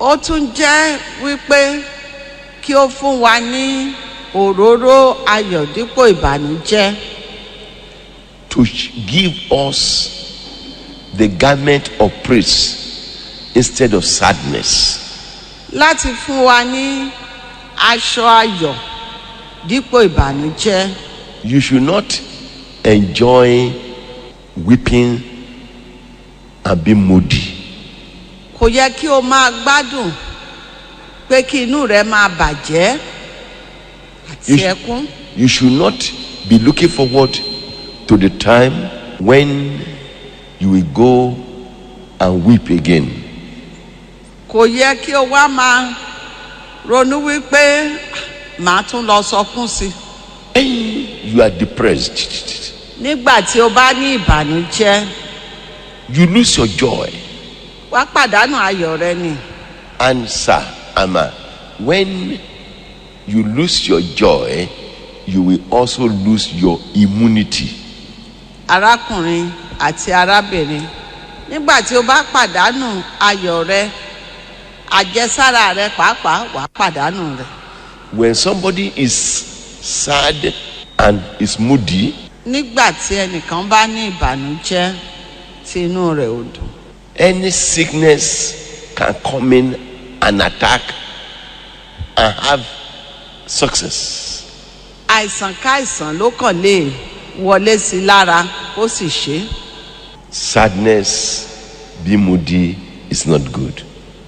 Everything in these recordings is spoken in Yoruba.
ó tún jẹ́ wípé kí ó fún wa ní òróró ayọ̀ dípò ìbànújẹ́ to sh- give us the garment of praise instead of sadness. láti fún wa ní aṣọ ayọ̀ dípò ìbànújẹ́ You should not enjoy weeping and be moody. kò yẹ kí o máa gbádùn pé kí inú rẹ máa bàjẹ́ àti You, sh- ẹkún you should not be looking forward to the time when you will go and weep again. kò yẹ kí o wá máa ronú wípé màá tún lọ sọkún sí i When you are depressed, nígbà tí o bá ní ìbànújẹ́ you lose your joy. wá pàdánù ayọ̀ rẹ ni And sir, Ama, when you lose your joy, you will also lose your immunity. arákùnrin àti arábìnrin nígbà tí o bá pàdánù ayọ̀ rẹ àjẹsára rẹ pàápàá wàá pàdánù rẹ When somebody is sad and is moody, nígbà tí ẹnìkan bá ní ìbànújẹ́ tí inú rẹ̀ ò dùn any sickness can come in and attack and have success. àìsàn káìsàn ló kàn lè wọlé sí i lára ó sì ṣe é Sadness, be moody is not good.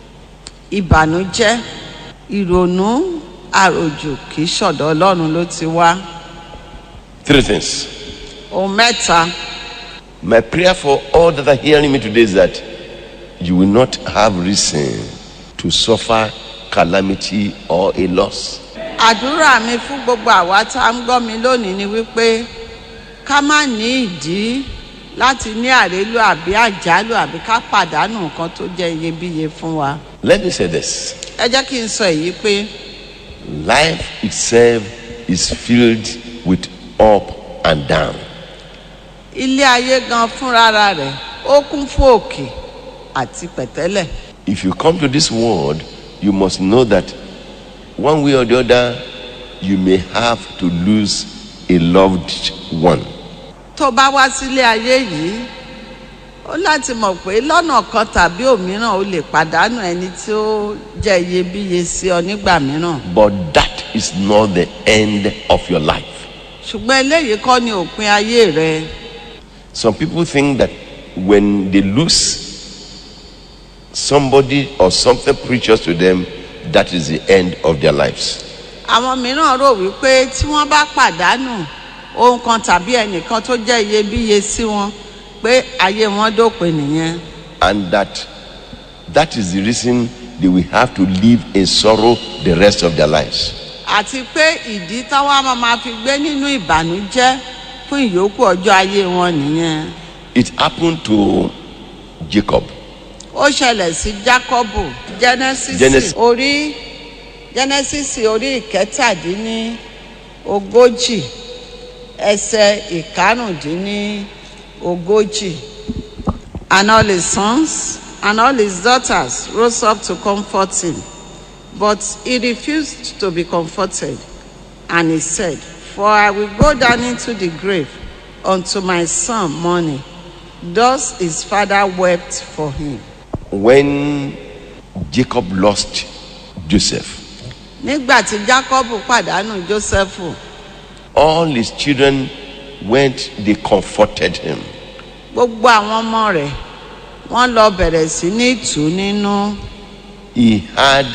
ìbànújẹ́ ìrònú àròjù kì í ṣọ̀dọ̀ ọlọ́run ló ti wá Three things. ohun mẹ́ta My prayer for all that are hearing me today is that you will not have reason to suffer calamity or a loss. àdúrà mi fún gbogbo àwa tá a ń gbọ́ mi lónìí ni wípé ká má ní ìdí láti ní àrélù àbí àjálù àbí ká pàdánù nǹkan tó jẹ́ iyebíye fún wa Let me say this ẹ jẹ́ kí n sọ èyí pé life itself is filled with up and down. ilé ayé gan fúnra rẹ̀ ó kún fún òkè àti pẹ̀tẹ́lẹ̀ If you come to this world, you must know that one way or the other, you may have to lose a loved one. tó bá wá sílé ayé yìí ó láti mọ̀ pé lọ́nà kan tàbí òmíràn ó lè pàdánù ẹni tí ó jẹ́ iyebíye sí ọ nígbà mìíràn But that is not the end of your life. ṣùgbọ́n eléyìí kọ́ ni òpin ayé rẹ Some people think that when they lose somebody or something precious to them, that is the end of their lives. àwọn mìíràn rò wípé tí wọ́n bá pàdánù ohun kan tàbí ẹnìkan tó jẹ́ iyebíye sí wọn pé ayé wọn dópin nìyẹn And that that is the reason they will have to live in sorrow the rest of their lives. àti pé ìdí táwọn máa ma fi gbé nínú ìbànújẹ́ fún ìyókù ọjọ́ ayé wọn nìyẹn It happened to Jacob. ó ṣẹlẹ̀ sí Jákọ́bù Genesis Genesis. orí Genesis orí ìkẹtàdínní ogójì ẹsẹ̀ ìkarùndínní ogójì and all his sons and all his daughters rose up to comfort him but he refused to be comforted and he said for I will go down into the grave unto my son mourning thus his father wept for him. When Jacob lost Joseph, nígbà tí Jákọ́bù pàdánù Jósẹ́fù all his children went, they comforted him. gbogbo àwọn ọmọ rẹ̀ wọ́n lọ bẹ̀rẹ̀ sí ní tù ú nínú He had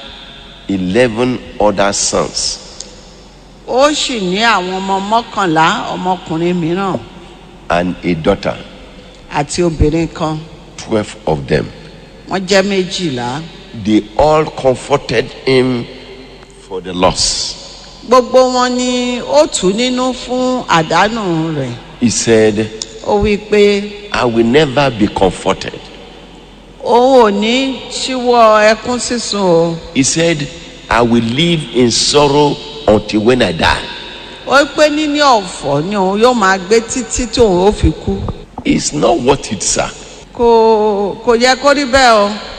11 other sons. ó sì ní àwọn ọmọ mọ́kànlá ọmọkùnrin mìíràn and a daughter, àti obìnrin kan 12 of them. wọ́n jẹ́ méjìlá They all comforted him for the loss. gbogbo wọn ni ó tù ú nínú fún àdánù rẹ̀ He said, ó wí pé I will never be comforted. òun ò ní ṣíwọ́ ẹkún sísun o He said, I will live in sorrow until when I die. ó pé níní ọ̀fọ̀ ni òun yóò máa gbé títí tí òun ó fi kú It's not worth it, sir. kò kò yẹ kó rí bẹ́ẹ̀ o